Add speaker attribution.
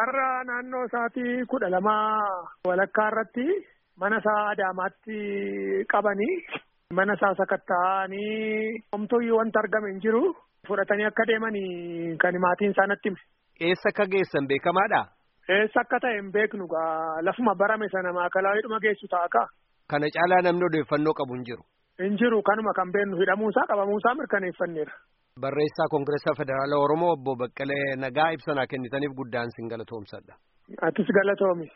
Speaker 1: Har'a naannoo isaatii kudha lamaa walakkaa irratti mana isaa Adaamaatti qabanii mana isaa sakatta'anii homtuyyuu wanta argame hin jiru fudhatanii akka deemanii kan maatiin isaa natti hime.
Speaker 2: Eessa akka geessan beekamaadha?
Speaker 1: Eessa akka ta'e hin beeknu gaa lafuma barame sana maakalaawidhuma geessu ta'a kaa.
Speaker 2: Kana caalaa namni odeeffannoo qabu hin jiru.
Speaker 1: Hin jiru kanuma kan beennu hidhamuusaa qabamuusaa mirkaneeffanneera.
Speaker 2: Barreessaa Koongireessaa Federaalaa Oromoo obbo Baqqalee Nagaa ibsanaa kennitaniif guddaan sin galatoomsadha.
Speaker 1: Atis galatoomi.